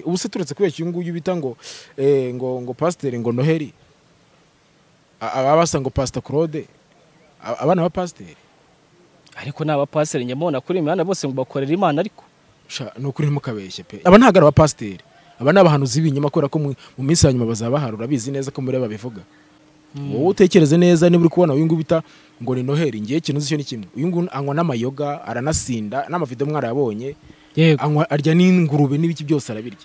ubu se turetse kubera uyu nguyu bita ngo eh, ngo ngo pasiteri ngo noheli A- ababa basa ngo pasita claude A- abana ba pasiteri ariko ni abapasiteri njya mbona kuri imihanda bose ngo bakorera imana ariko sha ni ukuri ntimukabeshye pe aba ntabwo ari abapasiteri aba ni abahanuzi b'ibinyoma kubera ko mu mu minsi ya nyuma bazaba bahari urabizi neza ko muri babivuga wowe utekereze neza niba uri kubona uyu nguyu bita ngo ni noheli ngiye ikintu uzi cyo ni kimwe uyu nguyu anywa n'amayoga aranasinda n'amavido mwarayabonye yego anywa arya n'ingurube n'ibiki byose arabirya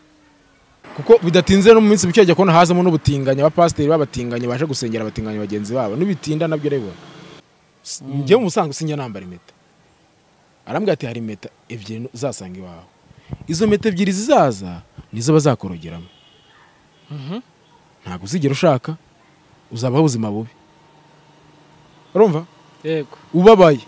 kuko bidatinze no mu minsi mike ajya kubona hazamo n'ubutinganyi abapasiteri b'abatinganyi baje gusengera abatinganyi bagenzi babo n'ibitinda nabyo urabibona S- njyewe mu busanzwe sinjya nambara impeta arambwira ati hari impeta ebyiri uzasanga iwawe izo mpeta ebyiri zizaza nizo bazakorogeramo ntabwo uzigera ushaka uzabaho ubuzima bubi urumva yego ubabaye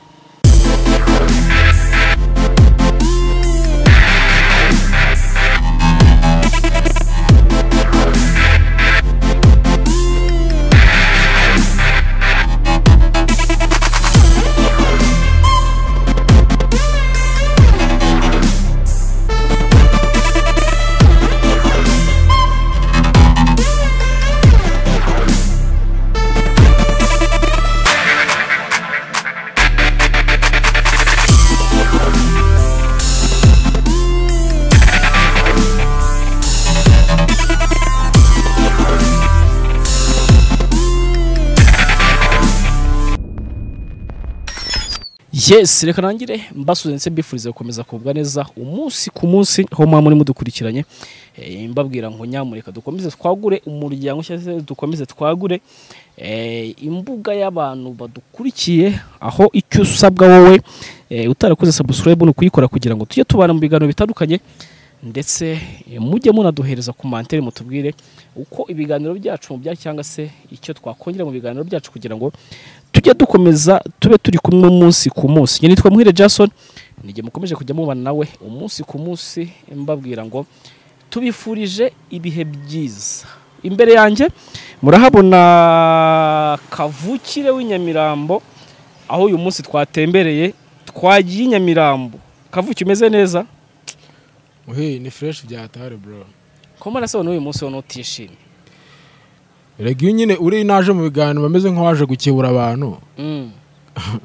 yes reka nangire mbasuze ndetse mbifurize gukomeza kugubwa neza umunsi ku munsi aho muba muri mudukurikiranye Eh, mbabwira ngo nyamureka dukomeze twagure umuryango cyangwa se dukomeze twagure eh, imbuga y'abantu badukurikiye aho icyo usabwa wowe eh, utarakoze subscribe ni ukuyikora kugira ngo tujye tubana mu biganiro bitandukanye ndetse eh, mujye munaduhereza komantere mutubwire uko ibiganiro byacu bya cyangwa se icyo twakongera mu biganiro byacu kugira ngo tujye dukomeza tube turi kumwe umunsi ku munsi njye nitwa muhire jason nijye mukomeje kujya mubana nawe umunsi ku munsi mbabwira ngo tubifurije ibihe byiza imbere yanjye murahabona kavukire w'inyamirambo aho uyu munsi twatembereye twagiye i nyamirambo kavuki umeze neza Uhe, ni fureshi byatare bro koma arasobanura uyu munsi wowe n'utishimye rega iyo nyine uri naje mu biganiro bameze nk'uwaje gukebura abantu Mm,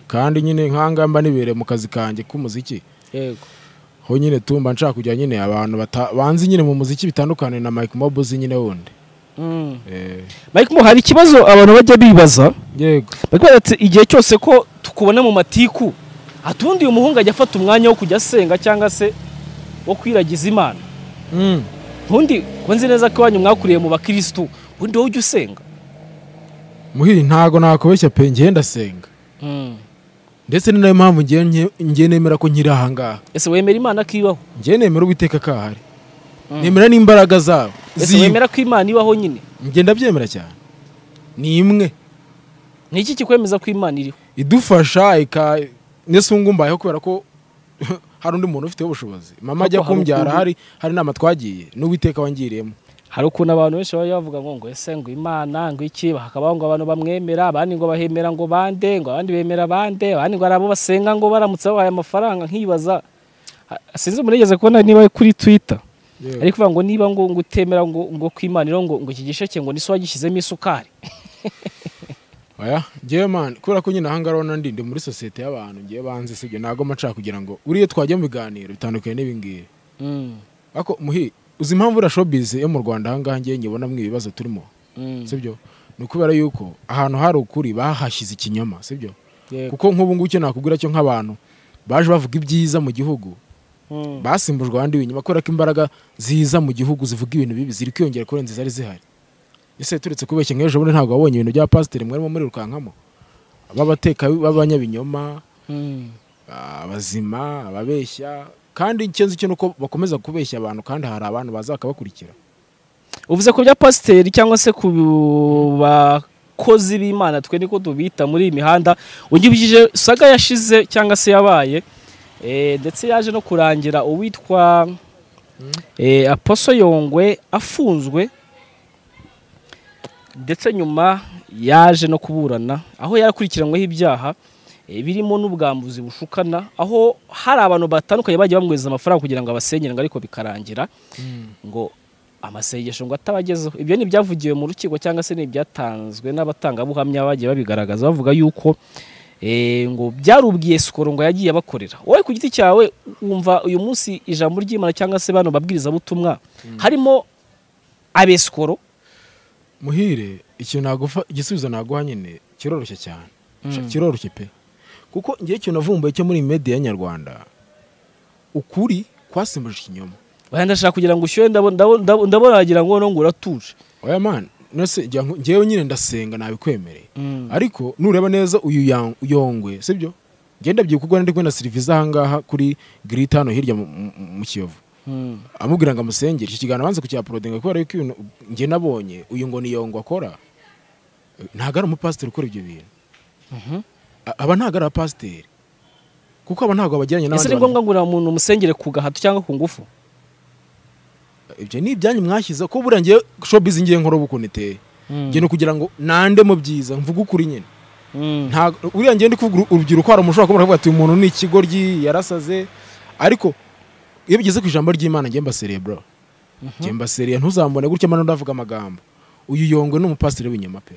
kandi nyine nk'ahangaha mba nibereye mu kazi kanjye k'umuziki yego aho nyine tumba nshaka kujya nyine abantu bata- banzi nyine mu muziki bitandukanye na Mike Mobuzi nyine wundi Mm. Eh, Mike Mo, hari ikibazo abantu bajya bibaza yego bagira ati igihe cyose ko tukubona mu matiku atundi uyu muhungu ajya afata umwanya wo kujya asenga cyangwa se wo kwiragiza imana Mm. ntundi ko nzi neza ko iwanyu mwakuriye mu bakirisitu ubundi wowe ujya usenga muhiri ntago nakubeshya pe ngiye ndasenga ndetse ni nayo mpamvu ngiye nye- ngiye nemera ko nkiri ahangaha ese wemera imana ko ibaho ngiye nemera uwiteka ko ahari nemera n'imbaraga zabo ese ziwe. wemera ko imana ibaho nyine ngiye ndabyemera cyane ni imwe ni iki kikwemeza ko imana iriho idufasha ika ndetse ubu ngubu mbayeho kubera ko hari undi muntu ufiteho ubushobozi mama ajya Koko hari kumbyara ukundi. hari hari inama twagiye n'uwiteka wangiriyemo hari ukuntu abantu benshi baba bavuga ngo ngo ese ngo imana ngo iki hakabaho ngo abantu bamwemera abandi ngo bahemera ngo bande ngo abandi bemera bande abandi ngo hari abo basenga ngo baramutse babahaye amafaranga nkibaza Ah, sinzi murigeze kubona niba kuri twitter ariko uvuga ngo niba ngo ngo utemera ngo ngo ko imana iriho ngo ngo iki gisheke ngo ni so wagishyizemo isukari oya ngewe mani kubera ko nyine ahangaha urabona ndi ndi muri sosiyete y'abantu ngewe banze sibyo ntabwo maca kugira ngo uriye twajya mu biganiro bitandukanye n'ibingibi Mm, ariko muhi uzi impamvu uriya showbiz yo mu rwanda ahangaha ngewe nyibonamo ibibazo turimo mm, sibyo ni ukubera yuko ahantu hari ukuri bahashyize ikinyoma sibyo yego. kuko nk'ubu ngubu icyo nakubwira cyo nk'abantu baje bavuga ibyiza mu gihugu Mm, basimbujwe abandi b'inyuma kubera ko imbaraga ziza mu gihugu zivuga ibintu bibi ziri kwiyongera kurenza izari zihari ese turetse kubeshya nk'ejo bundi ntabwo wabonye ibintu bya pasiteri mwarimo murirukankamo b'abateka b'abanyabinyoma mm. abazima ababeshya kandi icyo nzi cyo ni uko bakomeza kubeshya abantu kandi hari abantu baza bakabakurikira uvuze ku bya pasiteri cyangwa se ku bakozi b'imana twe niko tubita muri iyi mihanda ungibwije saga yashize cyangwa se yabaye eh, ndetse yaje no kurangira uwitwa eh, aposo yongwe afunzwe ndetse nyuma yaje no kuburana aho yarakurikiranyweho ibyaha eh, birimo n'ubwambuzi bushukana aho hari abantu batandukanye bagiye bamweza amafaranga kugira ngo abasenyere ngo ariko bikarangira ngo amasengesho ngo atabagezeho ibyo ni ibyavugiwe mu rukiko cyangwa se ni ibyatanzwe n'abatangabuhamya bagiye babigaragaza bavuga yuko eh, ngo byari ubwiyesikoro ngo yagiye abakorera wowe ku giti cyawe wumva uyu munsi ijambo ry'imana cyangwa se bano babwirizabutumwa harimo abesikoro muhire ikintu nagufa igisubizo naguha nyine kiroroshye cyane Sha- Mm. kiroroshye pe kuko ngewe ikintu navumbuye cyo muri media nyarwanda ukuri kwasimbuje ikinyoma Oya, ndashaka kugira ngo ushyuhe ndabona- ndabona ndabona- ndabona wagira ngo nongura uratuje oya man nose jya nku- ngewe nyine ndasenga nabikwemereye ariko nureba neza uyu ya- yongwe sibyo ngenda byikugwa ndi kwenda serivisi ahangaha kuri giriti hano hirya mu- mu- mu kiyovu Mm. amubwira ngo amusengere icyo kiganiro abanza kucyaporodinga kubera yuko ibintu njye nabonye uyu ngo ni yongwa akora eh, ntabwo ari umupasiteri ukora ibyo bintu Mhm. A- aba ntabwo ari abapasiteri kuko aba ntabwo bageranye ese n'abandi ni bantu ngombwa ngo uriya muntu umusengere ku gahato cyangwa ku ngufu ibyo ni ibyanyu mwashyize ko buriya ngewe shobizi ngiye nkora ubu ukuntu iteye ngiye ni ukugira ngo nande mu byiza mvuge ukuri nyine Mm. nta uriya ngiye ndi kuvuga uru- urubyiruko hari umushobora kuba ati umuntu ni ikigoryi yarasaze ariko iyo bigeze ku ijambo ry'imana ngiye mbaserebura ngiye mbasereye ntuzambone gutya mbona ndavuga amagambo uyu yongwe ni umupasiteri w'inyuma pe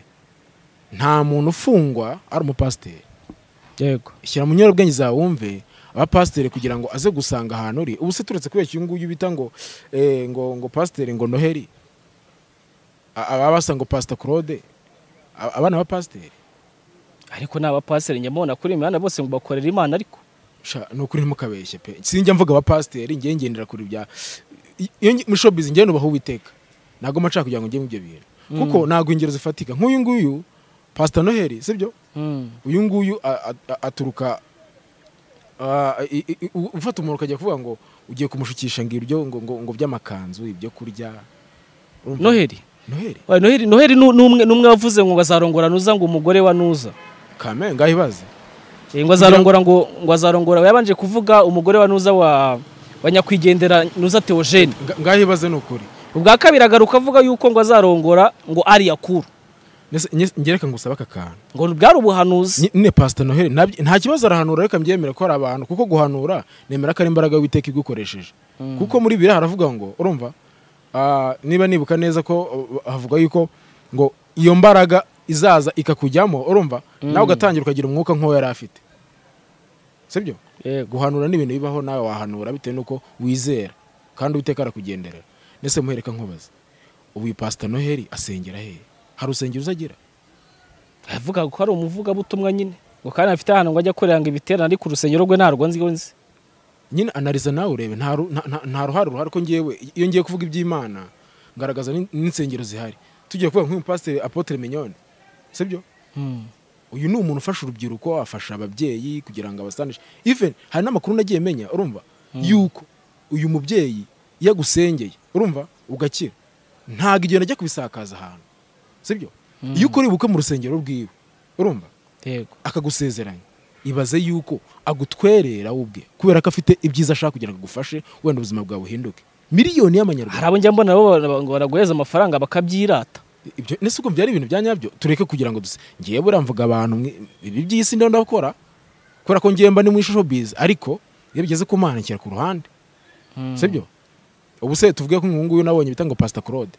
nta muntu ufungwa ari umupasiteri yego shyira mu nyorobwenge zawe wumve abapasiteri kugira ngo aze gusanga ahantu uri ubu se turetse kubera uyu nguyu bita ngo eh, ngo ngo pasiteri ngo noheri A- ababa basa ngo pasita claude A- abana b'abapasiteri ariko ni abapasiteri njya mbona kuri imihanda bose ngo bakorera imana ariko Sha, ni ukuri ntimukabeshye pe sinjya mvuga abapasiteri ngiye ngendera kuri bya iyo ngi- muri showbiz ngiye nubaha uwiteka ntabwo maca kugira ngo njye mu ibyo bintu kuko ntabwo ingero zifatika nk'uyu nguyu pasita noheli sibyo uyu nguyu a- a- a- aturuka a- i- i- i- u- ufata umuntu ukajya kuvuga ngo ugiye kumushukisha ngo ibyo ngo ngo ngo by'amakanzu ibyo kurya Urumva? noheli noheli Oya, noheli noheli ni umwe ni umwe wavuze ngo azarongora nuza ngo umugore wa nuza kame ngaho ibaze Eh, ngo azarongora ngo ngo azarongora yabanje kuvuga umugore wa nuza wa wa nyakwigendera nuza teogene Nga- ngaho ibaze ni ukuri ubwa kabiri agaruka avuga yuko ngo azarongora ngo ari yakuru Nese- nye- ngereka ngo usabe aka kantu ngo bwari ubuhanuzi Ni- Nyine Pastor Noheli ntabyo- nta kibazo arahanura reka mbyemere ko ari abantu kuko guhanura nemera ko ari imbaraga y'Uwiteka igukoresheje kuko muri bibiri haravuga ngo urumva ah, niba nibuka neza ko uh, havuga yuko ngo iyo mbaraga izaza ikakujyamo urumva nawe ugatangira ukagira umwuka nk'uwo yari afite sibyo yego guhanura ni ibintu bibaho nawe wahanura bitewe n'uko wizera kandi Uwiteka arakugenderera ndetse muhereka nkubaza ubu uyu Pastor Noheli asengera hehe hari urusengero uzagira avuga ko ari umuvugabutumwa nyine ngo kandi afite ahantu ngo ajya akorera ngo ibiterane ariko urusengero rwe ntarwo nzi nzi nyine anariza nawe urebe nta ru- nta- nta- nta ruhare ruhari ko ngewe iyo ngiye kuvuga iby'imana ngaragaza n'in- n'insengero zihari tugiye kuvuga nk'uyu pasiteri apotre mignone sibyo uyu ni umuntu ufasha urubyiruko afasha ababyeyi kugira ngo abasanishe even hari n'amakuru nagiye menya urumva yuko uyu mubyeyi iyo agusengeye urumva ugakira ntabwo igenda ajya kubisakaza ahantu sibyo iyo ukora ubukwe mu rusengero rwiwe urumva yego akagusezeranya ibaze yuko agutwerera we ubwe kubera ko afite ibyiza ashaka kugira ngo agufashe wenda ubuzima bwawe buhinduke miliyoni hari y'amanyarwanda abo njya mbona bo bara- ngo baraguheza amafaranga bakabyirata ibyo nese uko byari ibintu bya nyabyo tureke kugira ngo duse ngiye buriya mvuga abantu mwe- ibi by'isi ndabona ndakora kubera ko ngiye mba ni mu ishusho bizi ariko iyo bigeze ku mana nshyira ku ruhande sibyo ubu se tuvuge ko uyu nguyu nabonye bita ngo pasita claude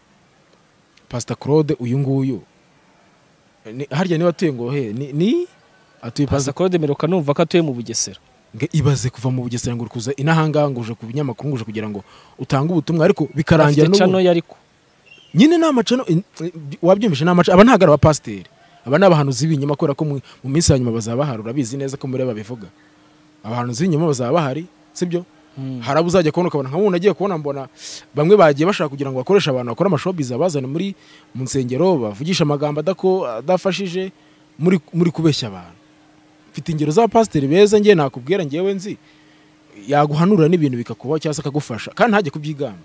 pasita claude uyu nguyu Ni- harya niba atuye ngo he ni- ni atuye pasita pasakoro demeruka numva ko atuye mu bugesera Nge ibaze kuva mu bugesera ngo uri kuza inahangaha ngo uje ku binyamakuru ngo uje kugira ngo utange ubutumwa ariko bikarangira afite cano n'ubu ye ariko nyine ni amacano in- in- wabyumvise ni amacano aba ntabwo ari abapasiteri aba ni abahanuzi b'ibinyoma kubera ko mu mu minsi ya nyuma bazaba bahari urabizi neza ko muri babivuga abahanuzi b'ibinyoma bazaba bahari sibyo hari abo uzajya kubona ukabona nka nk'ubu nagiye kubona mbona bamwe bagiye bashaka kugira ngo bakoreshe abantu bakora amashobizi abazane muri mu nsengero bavugisha amagambo adako- adafashije muri muri kubeshya abantu mfite ingero z'abapasiteri beza ngewe nakubwira ngewe nzi yaguhanurira n'ibintu bikakubaho cyangwa se akagufasha kandi ntajye kubyigamba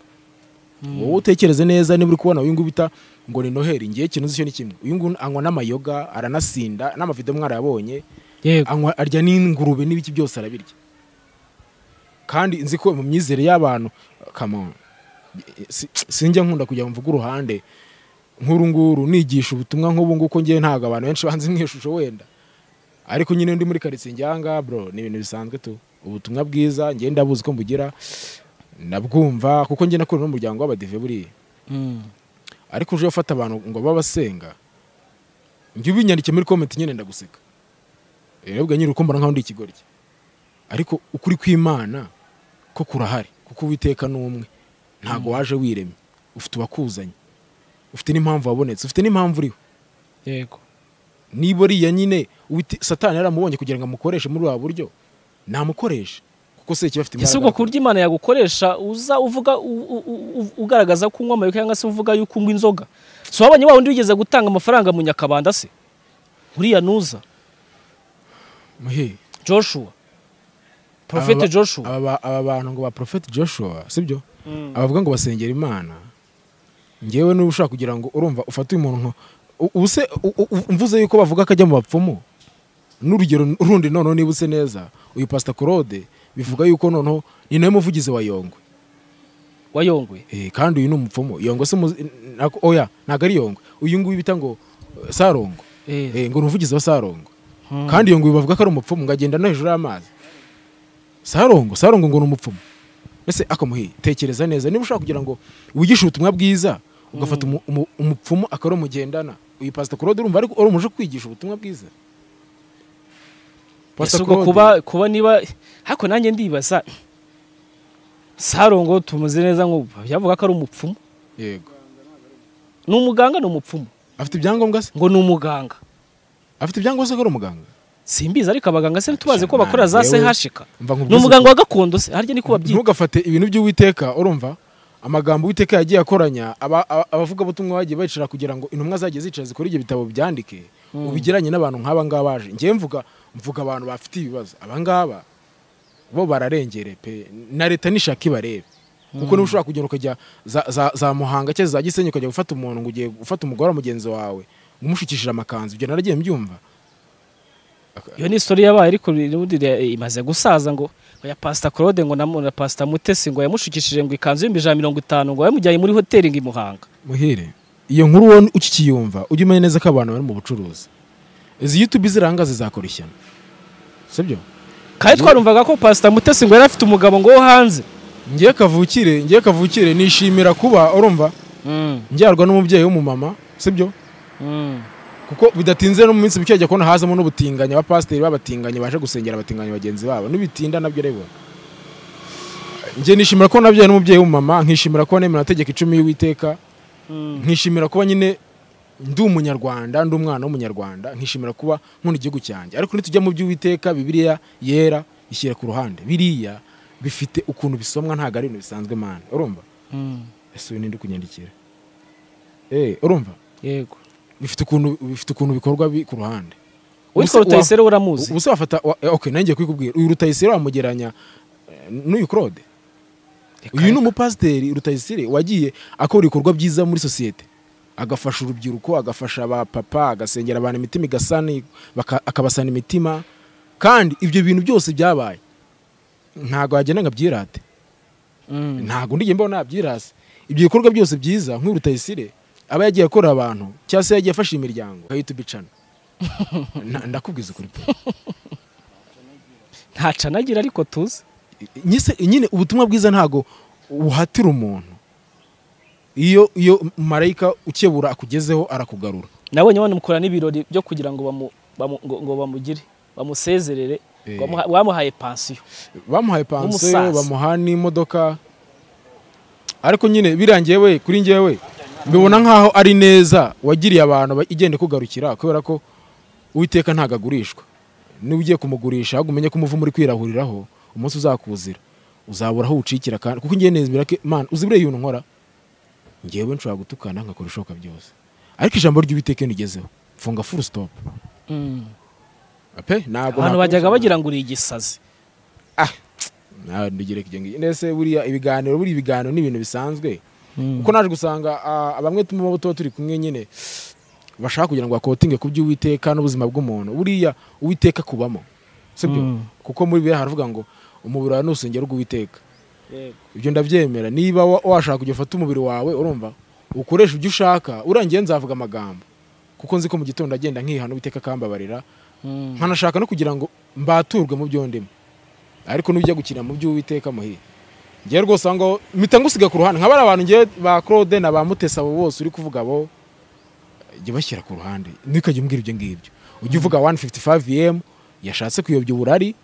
wowe utekereze neza niba uri kubona uyu nguyu bita ngo ni noheli ngewe ikintu uzi cyo ni kimwe uyu nguyu anywa n'amayoga aranasinda n'amavido mwarayabonye yego anywa arya n'ingurube n'ibiki byose arabirya kandi nzi ko mu myizere y'abantu kama sinjya nkunda kujya mvuga uruhande nk'uru nguru nigisha ubutumwa nk'ubu ngubu ko ngewe ntabwo abantu benshi banzi mu ishusho wenda ariko nyine ndi muri karitsiye njyanga bro ni ibintu bisanzwe tu ubutumwa bwiza njye ndabuzi ko mbugira nabwumva kuko njye nakorera n'umuryango w'abadive buriya ariko uje ufata abantu ngo babasenga njye ubinyandike muri komenti nyine ndaguseka rero nyine uko mbona nkaho ndi ikigoryi ariko ukuri kw'imana ko kurahari kuko uwiteka ni umwe ntabwo waje wiremye ufite uwakuzanye ufite n'impamvu wabonetse ufite n'impamvu uriho yego niba uriya nyine uwite- satani yaramubonye kugira ngo amukoreshe muri ubu buryo namukoreshe kuko se kiba afite ese ubwo ku buryo imana yagukoresha uza uvuga u- u- u- ugaragaza ko unywa amayuka cyangwa se uvuga yuko unywa inzoga si wabonye wa wundi wigeze gutanga amafaranga mu nyakabanda se uriya nuza muhe joshua porofete joshua aba ba- aba bantu ngo ba Prophet joshua sibyo abavuga ngo basengera imana ngewe niba ushaka kugira ngo urumva ufate uyu muntu nka- u- ubuse u- u- mvuze yuko bavuga ko ajya mu bapfumu n'urugero rundi noneho niba use neza uyu pasita claude bivuga yuko noneho ni nawe muvugizi wa yongwe wayongoye Eh, kandi uyu ni umupfumu yongwe se muzi- nako- oya ntabwo ari yongwe uyu nguyu bita ngo eh, sarongo Eh. Eh, ngo ni umuvugizi wa sarongo Hmm. kandi iyo nguyu bavuga ko ari umupfumu ngo agenda no hejuru y'amazi sarongo sarongo ngo ni umupfumu mbese akamuhiye tekereza neza niba ushaka kugira ngo wigishe ubutumwa bwiza ugafata umu- umu- umupfumu akaba ari umugendana uyu pasita claude urumva ariko ari umuje kwigisha ubutumwa bwiza ese Pastor ubwo Claude- kuba kuba niba ariko nanjye ndibaza sarongo tumuzi neza ngo yavuga ko ari umupfumu yego ni umuganga ni umupfumu afite ibyangombwa se ngo ni umuganga afite ibyangombwa se ko ari umuganga simbizi ariko abaganga se ntitubaze ko Shana, bakora za yewe. sehashika Mva ni nkubwize umuganga wa gakondo se harya niko babyita ntugafate ibintu by'uwiteka urumva amagambo uwiteka yagiye akoranya aba- aba- abavugabutumwa bagiye bicara kugira ngo intumwa zagiye zicara zikore ibyo bitabo byandike ubigeranye n'abantu nk'aba ngaba baje njyewe mvuga mvuga abantu bafite ibibazo aba ngaba bo bararengere pe na leta nishaka ibarebe kuko niba ushobora kugenda ukajya za, za, za muhanga cyangwa za gisenyi ukajya gufata umuntu ngo ugiye gufata umugore wa mugenzi wawe ngo umushukishije amakanzu ibyo naragiye mbyumva iyo ni isitori yabaye ariko n'ubundi re- imaze gusaza ngo oya pasita claude ngo namu- na pasita mutesi ngo yamushikishije ngo ikanzu y'ibihumbi ijana na mirongo itanu ngo yamujyanye muri hoteli ngo i muhanga muhire iyo nkuru wowe ukikiyumva ujye umenya neza ko abantu bari mu bucuruzi izi yutube ziranga zizakora ishyano sibyo kandi twarumvaga ko pasita mutesi ngo yari afite umugabo ngo wo hanze ngiye kavukire ngiye kavukire nishimira kuba urumva njyarwa n'umubyeyi w'umumama sibyo kuko bidatinze no mu minsi mike ajya kubona hazamo n'ubutinganyi abapasiteri b'abatinganyi baje gusengera abatinganyi bagenzi babo nibitinda nabyo rero njye nishimira ko nabyaye n'umubyeyi w'umumama nkishimira kuba nemera amategeko icumi y'uwiteka nkishimira kuba nyine ndi umunyarwanda ndi umwana w'umunyarwanda nkishimira kuba nkunda igihugu cyanjye ariko nitujya mu by'uwiteka bibiliya yera ishyira ku ruhande biriya bifite ukuntu bisomwa ntabwo ari ibintu bisanzwe mana urumva ese uyu ninde kunyandikira eh urumva yego bifite ukuntu bifite ukuntu bikorwa bi ku ruhande witwa rutayisere uramuzi ubuse wafata wa- eh, okay nanjye kwikubwira uyu rutayisire wamugeranya eh, n'uyu claude uyu ni umupasiteri rutayisire wagiye akora ibikorwa byiza muri sosiyete agafasha urubyiruko agafasha abapapa agasengera abantu imitima igasana baka- akabasana imitima kandi ibyo bintu byose byabaye ntabwo wagenda ngo abyirate Mm. ntabwo ndigenda mbona nabyirase ibyo bikorwa byose byiza nk'uyu rutayisire aba yagiye akorera abantu cyangwa se yagiye afasha imiryango agahita ubicana Na- ndakubwiza ukuri pe. ntaca anagira ariko tuzi nyise nyine ubutumwa bwiza ntago buhatira umuntu iyo iyo marayika ukebura akugezeho arakugarura nabonye banamukora n'ibirori byo kugira ngo bamu- bamu- ngo- ngo bamugire bamusezerere Eh. bamuha- bamuhaye pansiyo bamuhaye pansiyo Nk'umusaza. bamuha n'imodoka ariko nyine birangiye we kuri njyewe mbibona nkaho ari neza wagiriye abantu ba- igenda ikugarukira kubera ko uwiteka ntabwo agurishwa niba ugiye kumugurisha ahubwo umenye ko umuvumo uri kwirahuriraho umunsi uzakuzira uzabura aho ucikira kandi kuko ngiye nezera ko imana uzi buriya ibintu nkora ngewe nshobora gutukana nkakora ibishoboka byose ariko ijambo ry'uwiteka iyo nigezeho mfunga full stop pe ntabwo abantu nakomeza. bajyaga bagira ngo uri igisazi nawe ndugereka ibyo ngibyo ndetse buriya ibiganiro buriya ibiganiro ni ibintu bisanzwe kuko naje gusanga ah, bamwe tuba tuba turi kumwe nyine bashaka kugira ngo bakotinge ku by'uwiteka n'ubuzima bw'umuntu buriya uwiteka kubamo sibyo Mm. kuko muri bibiliya haravuga ngo umubiri wawe ni urusengero rw'uwiteka ibyo ndabyemera niba wa- washaka kujya ufata umubiri wawe urumva ukoresha ibyo ushaka urangiye nzavuga amagambo kuko nzi ko mu gitondo agenda nkihana uwiteka akambabarira nkanashaka no kugira ngo mbaturwe mu byo ndimo ariko n'ujya gukina mu by'uwiteka muhire ngewe rwose aho ngaho mpita ngusiga ku ruhande nka bariya bantu ngewe ba claude na ba mutesa abo bose uri kuvuga bo jya bashyira ku ruhande ntukajya umbwira ibyo ngibyo ujya uvuga 155 em yashatse kuyobya uburari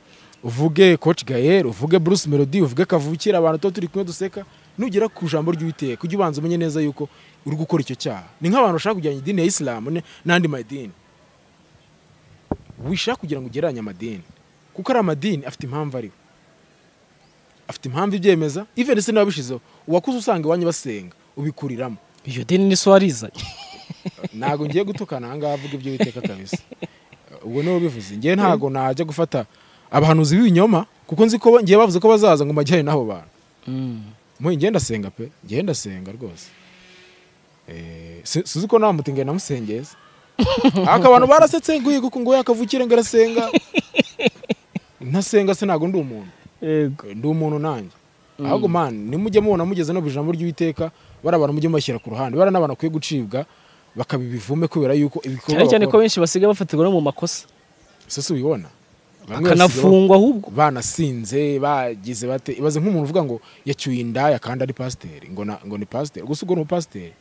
uvuge coach gael uvuge bruce melody uvuge kavukira abantu tuba turi kumwe duseka nugera ku jambo ry'uwiteka ujya ubanza umenye neza yuko uri gukora icyo cyaha ni nk'abantu bashaka kujyana idini ya isilamu ne- n'andi madini wishaka kugira ngo ugereranye amadini kuko ari amadini afite impamvu ariho afite impamvu ibyemeza even se n'ababishizeho uwakuze usanga iwanyu basenga ubikuriramo iyo dini ni so warizanye ntabwo ngiye gutukana aha ngaha avuga ibyo witeka kabisa ubwo niwe ubivuze ngewe ntabwo najya gufata abahanuzi b'ibinyoma kuko nzi ko ngiye bavuze ko bazaza ngo majyane n'abo bantu muhe ngenda asenga pe ngenda asenga rwose Eh, si- suzi ko nawe mutingana namusengeza ariko abantu barasetse guhiga uku nguyu akavukire ngo arasenga ntasenga se ntabwo ndi umuntu yego ndi umuntu nanjye ahubwo mani nimujya mubona mugeze no ku ijambo ry'uwiteka bari abantu mujye mubashyira ku ruhande bari n'abantu bakwiye gucibwa bakabiba ibivume kubera yuko ibikorwa cyane cyane ko bakora- benshi basigaye bafatirwa no mu makosa ese si ubibona Bamwe basigaye akanafungwa ahubwo ba- banasinze bagize bate ibaze nk'umuntu uvuga ngo yacyuye indaya kandi ari pasiteri ngo na- ngo ni pasiteri gusa ubwo ni upasiteri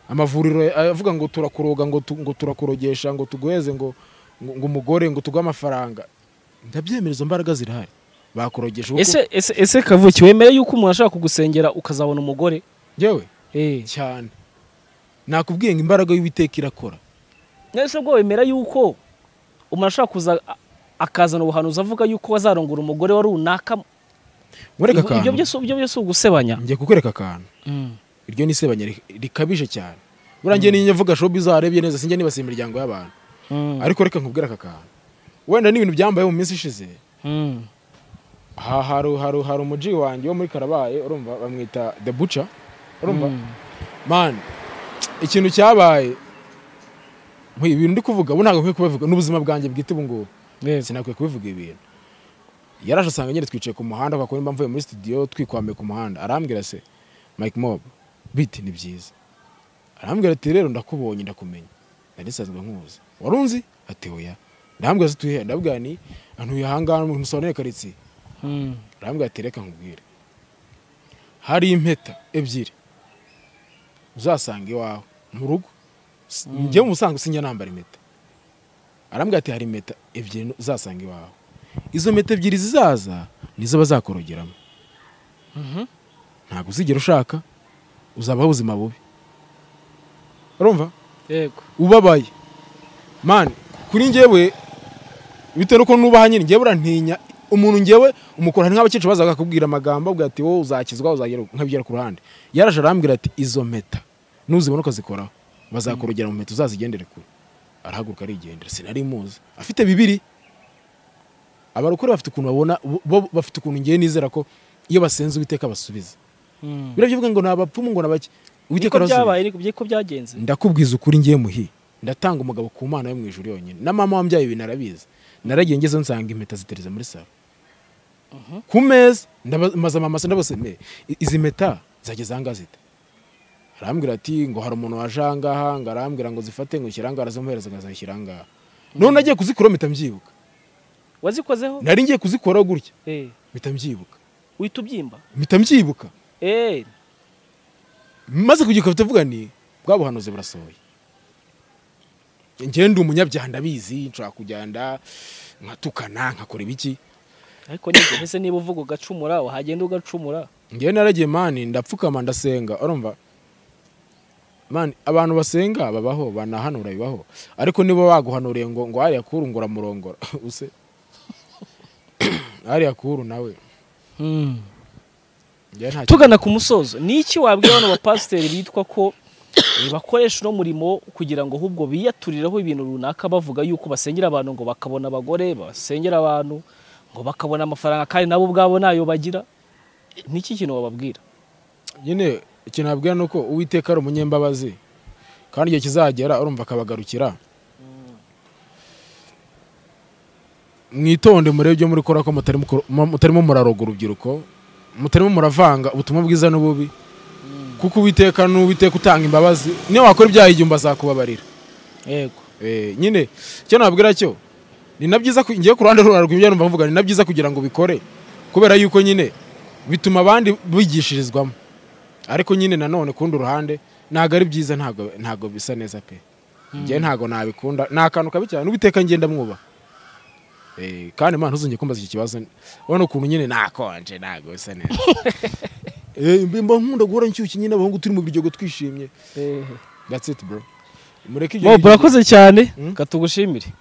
amavuriro avuga ngo turakuroga ngo tu- ngo turakurogesha ngo tuguheze ngo ngo ngo umugore ngo tuguhe amafaranga ndabyemera izo mbaraga zirahari bakurogesha kuko- ese ese ese kavuki wemere yuko umuntu ashaka kugusengera ukazabona umugore Njyewe eh cyane nakubwiye ngo imbaraga y'uwiteka irakora nese ubwo wemera yuko umuntu ashaka kuza a- akazana ubuhanuzi avuga yuko wazarongora umugore wa runaka nkwereka Ibyo- akantu ibyo byose ibyo byose ugusebanya ngiye kukwereka akantu iryo ni isebanya ri- rikabije cyane buriya ngiye niyo mvuga showbiz warebye neza sinjya nibasiye imiryango y'abantu ariko reka nkubwire aka kantu wenda n'ibintu byambaye mu minsi ishize Mm. aha hari hari hari umuji wanjye wo muri karabaye urumva bamwita the butcher urumva man ikintu cyabaye nkwiye ibintu ndi kuvuga ubu ntabwo nkwiye kubivuga n'ubuzima bwanjye bwite ubu ngubu sinakwiye kubivuga ibintu yaraje asanga nyine twicaye ku muhanda kwa kuba mvuye muri studio twikwamiye ku muhanda arambwira se Mike Mob biti ni byiza arambwira ati rero ndakubonye ndakumenya nari nsanzwe nkuzi wari unzi ati oya ndambwira se tuyihe ndabwira ni antuye aha ngaha mu musore karitsiye Mm. arambwira ati reka nkubwire hari impeta ebyiri uzasanga iwawe mu rugo S- njyewe umusanga sinjya nambara impeta arambwira ati hari impeta ebyiri nu- uzasanga iwawe izo mpeta ebyiri zizaza nizo bazakorogeramo Mhm. ntabwo uzigera ushaka uzabaho ubuzima bubi urumva yego ubabaye mani kuri njyewe bitewe n'uko nubaha nyine njyewe urantinya umuntu njyewe umukora hari nk'abakecuru bazaga akakubwira amagambo avuga ati wowe uzakizwa uzagera nkabigera ku ruhande yaraje arambwira ati izo mpeta nuzibona ukazikoraho bazakurugera mu mpeta uzazigendere kure arahaguruka arigendera sinari muzi afite bibiri abarokore bafite ukuntu babona bo bafite ukuntu ngewe nizera ko iyo basenze uwiteka basubiza Mm. biriya bivuga ngo ni abapfumu ngo ni abake niko uwiteka arasubiza byabaye niko niko byagenze ndakubwiza ukuri ngiye muhi ndatanga umugabo ku mana yo mu ijuru yonyine na mama wambyaye ibi narabizi naragiye ngeze nsanga impeta zitereza muri salo ku meza ndaba- maze amamasa ndabasemeye izi mpeta zageze ahangaha zite arambwira ati ngo hari umuntu waje ahangaha ngo arambwira ngo zifate ngo ushyire ahangaha arazimuhereza ngo azashyire ahangaha none nagiye kuzikora mpita mbyibuka wazikozeho nari ngiye kuzikora gutya eh mpita mbyibuka uhita ubyimba mpita mbyibuka eh maze kugira ufite avuga ni bwa buhanuzi burasohoye njyewe ndi umunyabyaha ndabizi nshobora kujyana nkatukana nkakora ibiki ariko nyine ese niba uvuga ugacumura wahagenda ugacumura njyewe naragiye mani ndapfukama ndasenga urumva mani abantu basenga babaho banahanura bibaho ariko niba baguhanuriye ngo ngo hariya kuru ngo uramurongora use hariya kuru nawe njyewe nta tugana ku musozo ni iki wabwira bano bapasiteri bitwa ko eh, bakoresha uno murimo kugira ngo ahubwo biyaturiraho ibintu runaka bavuga yuko basengera abantu ngo bakabona abagore basengera abantu ngo bakabona amafaranga kandi nabo ubwabo nayo bagira ni iki kintu wababwira nyine ikintu nabwira ni uko uwiteka ari umunyembabazi kandi igihe kizagera urumva akabagarukira mwitonde murebe ibyo muri gukora ko mutari mukor- mu- mutarimo muraroga urubyiruko mutarimo muravanga ubutumwa bwiza n'ububi kuko uwiteka n'uwiteka utanga imbabazi niyo wakora ibyaha igihumbi azakubabarira yego Eh, nyine icyo nabwira cyo ni na byiza ku- ngiye ku ruhande rw'urarwa numva mvuga ni na byiza kugira ngo bikore kubera yuko nyine bituma abandi bigishirizwamo ariko nyine nanone kundi ruhande ntabwo ari byiza ntabwo ntabwo bisa neza pe njye ntabwo nabikunda ni akantu kabi cyane n'ubiteka ngenda mwuba Eh, kandi imana ntuzongere kumbaza iki kibazo urabona ukuntu nyine nakonje ntabwo bisa neza Eh, mba nkunda guhora nshyushye nyine abahungu turi mu biryogo twishimye that's it bro mureke ibyo Bob biryogo. urakoze cyane Mm. katugushimire